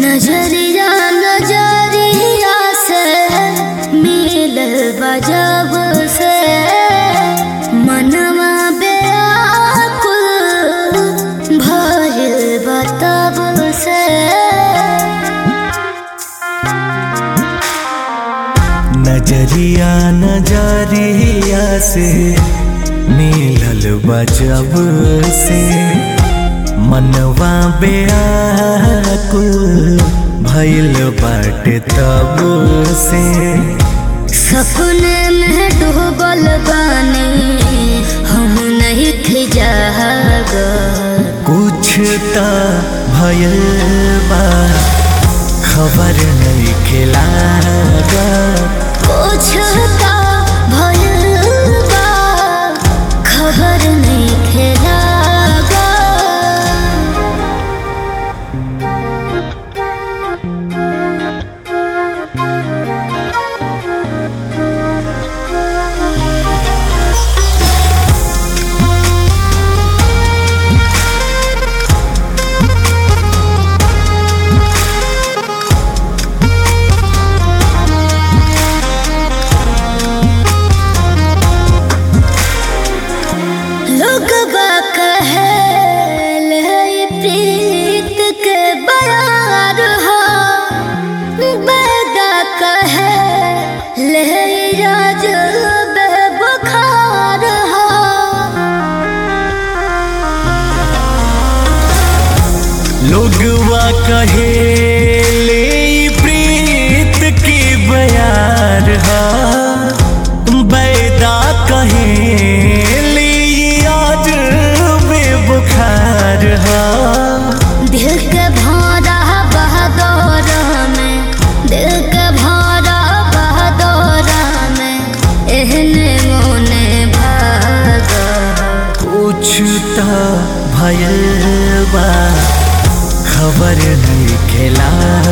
नजरिया नजरिया से मिल बजब से मनवा बेकुल भइल बतब से नजरिया नजरिया से मिलल बजब से मनवा बेकुल भइल बाटे तब से सपने में डूबल बानी हम नहीं थी जाग कुछ त भयल बा खबर नहीं खिला कुछ का भयल बा खबर नहीं खेलागा लोग कहे ले प्रीत के बरार हो बेदा कहे ले राज बुखार हो लोगवा कहे ले ई प्रीत की बयार हा बैदा कहे ले ई आज बेबुखार हा दिल के भौरा बहदौर में दिल के भौरा बहदौर में एहने मोने भाग कुछ त भयल बा खबर नहीं खेला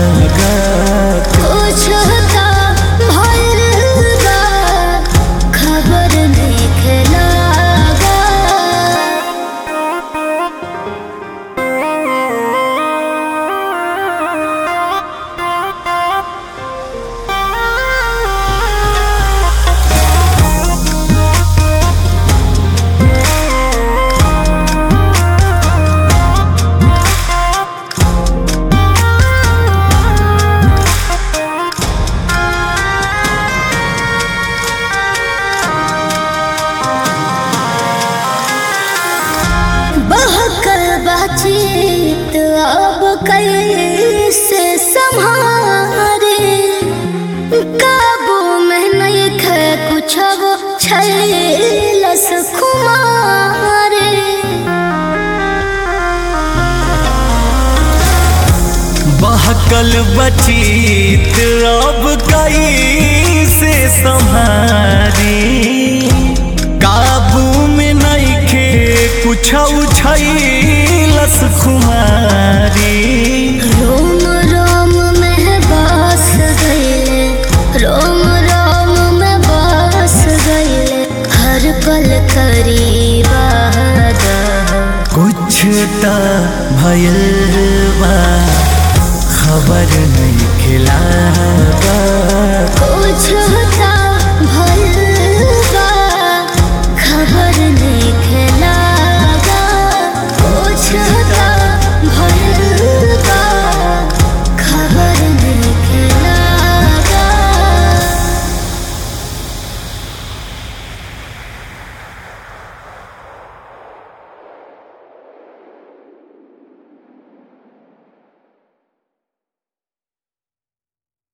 कुछ का भइल बा खबर नहीं खेलागा बहकल बातचीत अब कैसे संभारे काबू में नहीं खे कुछ अब छैलस खुमारे बहकल बचीत अब कई से संहारी काबू में नहीं खे कुछ उछलस खुमारी रोम रोम में बस गईले रोम रोम में बस गईले हर पल करीबा कुछ त भयल बा खबर नहीं खिला कुछ